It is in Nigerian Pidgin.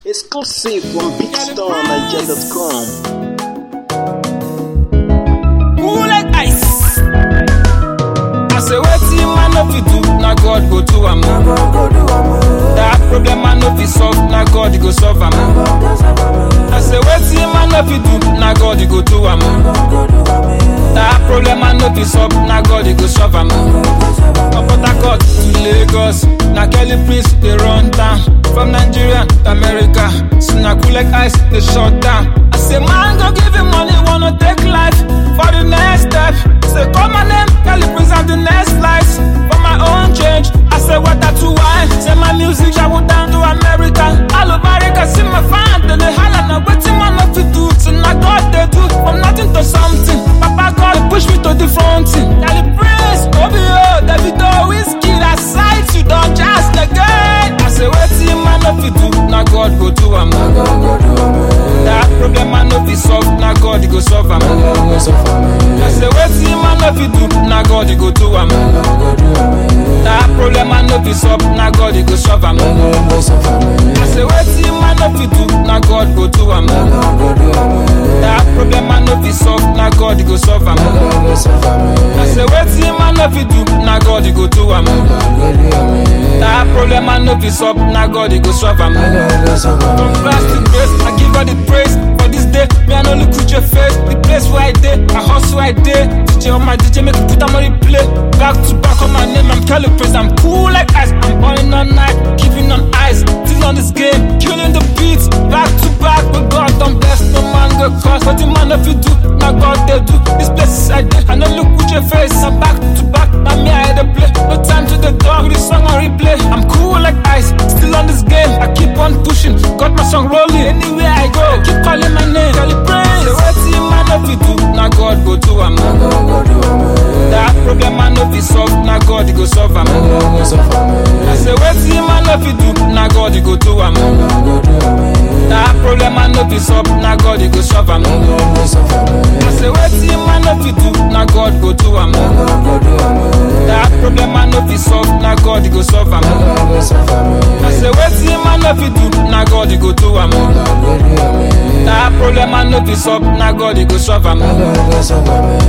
Exclusive from BigStarNiger.com. Cool like ice. I say wetin man no fit do, na God go do am. That problem man no fit solve, na God go solve am. I say wetin man no fit do, na God go do am. That problem man no fit solve, na God go solve am. From Port Harcourt to Lagos, na Kelly Prince dey run town. From Nigeria to America, so na cool like ice dey shut down. I say man go give him money, wanna take life for the next step. Say call my name, Kelly Prince and the next life. For my own change, I say water to wine. Say my music travel down to America. All over America, see my fan, then they holla now wetin man no fit do. So na God dey do from nothing to something. Papa God dey push me to the front. Kelly Prince, Obio, Davido, Whiskey, that sight you don just again. I say wetin man no fit do, na God go do am. That problem man no fit solve, na God go solve am. I say wetin man no fit do, na God go do am. That problem man no fit solve, na God go solve am. I say wetin man no fit do, na God go do am. That problem man no fit solve, na God go solve am. I say wetin man no fit do, na God go do am. That problem man no fit solve, na God go solve am. From grass to grace, I give her the praise for this day. Me I no look with your face, the place where I dey, I hustle I dey. DJ on my DJ make you put am on replay. Back to back on my name, I'm Kelly Prince. I'm cool like ice, I'm burning all night, keeping on ice. Still on this game, killing the beats. Back to back, with God don't bless no man go cause. What the man if you do, now God they do. This place is I dey, I no look with your face. I'm back to back, now me I dey play. No time to the dog, this song on replay. I'm cool like ice, still on this game. I keep on pushing, got my song rolling. Anywhere I go, keep calling my name. Kelly Prince, say wetin man if you do, now God go do am. That problem man no fit solve, now God go solve am. I say wetin man no fit do, now God go do am. That problem man no fit solve, now God go solve am. I say wetin man no fit do, now God go do am. That problem man no fit solve, now God go solve am. I say wetin man no fit do, now God go do am. That problem man no fit solve, now God go solve am.